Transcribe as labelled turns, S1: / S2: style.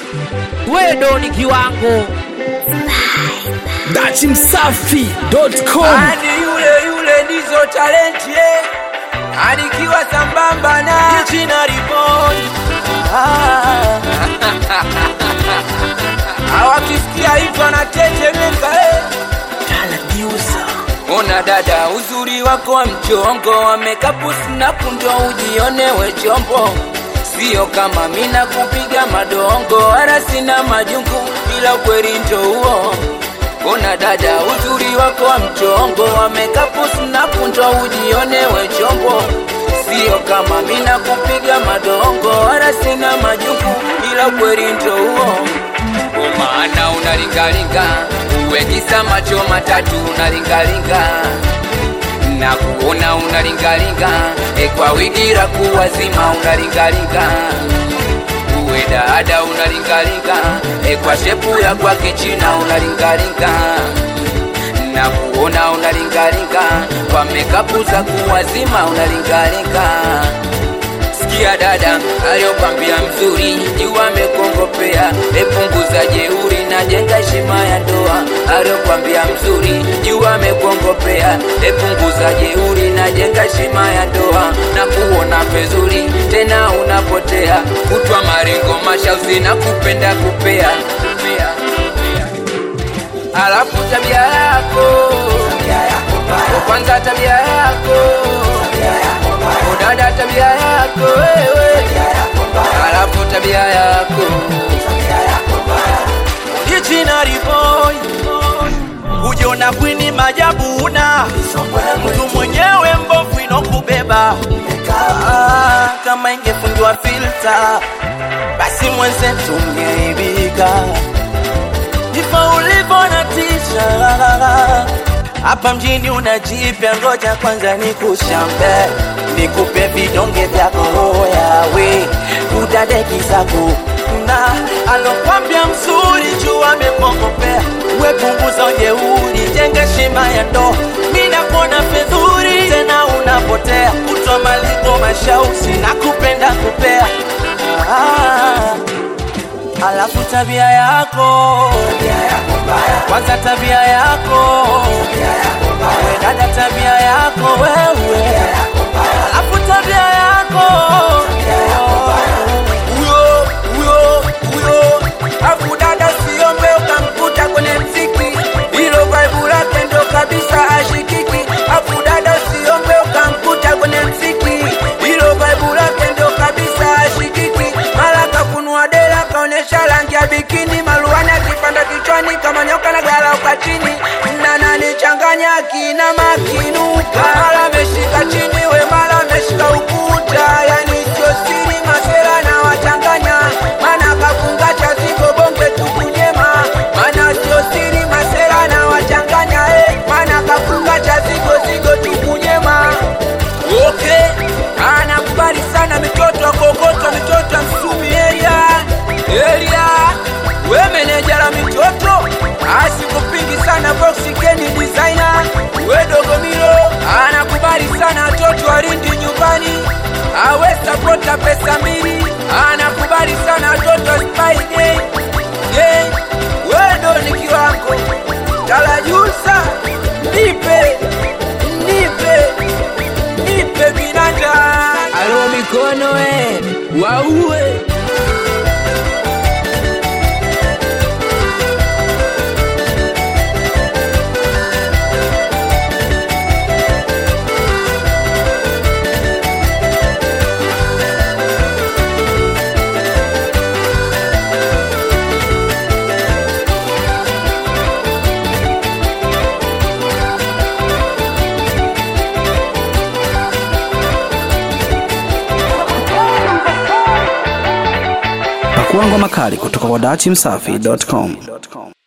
S1: wedo ni kiwango
S2: dachimsafi.com
S3: Ani yule yule ndizo talenti eh. Anikiwa sambamba na China Ribon Hawakisikia hivyo anatetemeka eh. Ona dada, uzuri wako wa mchongo wa makeup snap ndo ujionewe chombo, sio kama mina kupiga madongo, wala sina majungu, ila ukweli ndo huo. Ona dada, uzuri wako wa mchongo wa makeup snap ndo ujionewe chombo, sio kama mina kupiga madongo, wala sina majungu, ila ukweli ndo huo. Maana unalingalinga uwekisa macho matatu unalingalinga na kuona unalingalinga e kwa wigira kuwazima unalingalinga uwe dada unalingalinga e kwa shepu ya kwa kichina unalingalinga na kuona unalingalinga kwa mekapu za kuwazima unalingalinga Sikia dada aliyokwambia mzuri, jua amekongopea, epunguza jeuri na jenga heshima ya ndoa. Aliyokwambia mzuri, jua amekongopea, epunguza jeuri na jenga heshima ya ndoa. Na kuona vizuri tena unapotea, kutwa maringo mashauzi na kupenda kupea, kupea. Alafu tabia yako kwanza, tabia yako dada, tabia yako wewe, alafu tabia yako
S4: Ichina boy kujiona kwini majabu una mtu mwenyewe mbovu inokubeba ah, kama ingefungiwa filter basi mwenzetu ungeibika ifa ulivyo na tisha hapa mjini unajipya, ngoja kwanza nikushambe, nikupe vidonge vyako yawe kudadeki zako na alokwambia mzuri juu amepongopea, we punguza ujeuri, jenga shima ya ndoa, mina kuona fedhuri tena unapotea, kutwa maliko mashausi na kupenda kupea ah. Alafu tabia yako kwanza, tabia yako wewe dada, tabia yako wewe, alafu tabia yako
S3: huyo huyo huyo, afu dada siombe ukamkuta kwenye mziki, hilo vibe lake ndo kabisa ashikiki. Afu dada siombe ukamkuta kwenye mziki, hilo vibe lake ndo kabisa ashikiki. Mara kafunua dela kaonesha rangi ya bikini, maruani akipanda kichwani kama nyoka na galauka chini, na nanichanganya kina makinuka, mara ameshika chini we mara ameshika ukuta, yani sio siri masera na wachanganya, mana kafunga cha ziko bonge tukunyema, mana sio siri masera na wachanganya, eh, mana kafunga cha ziko zigo tukunyema. Okay, anakubali sana mitoto ya kokoto, mitoto ya Msumi area area, we meneja la mitoto asikupingi sana boxi keni designer, we dogomilo anakubali sana watoto walindi nyumbani, awe sapota pesa mbili, anakubali sana watoto spy gang gang, we ndo ni kiwango talajusa, nipe nipe nipe binanda alo mikono e waue
S2: pakuangwa makali kutoka kwa dachimsafi.com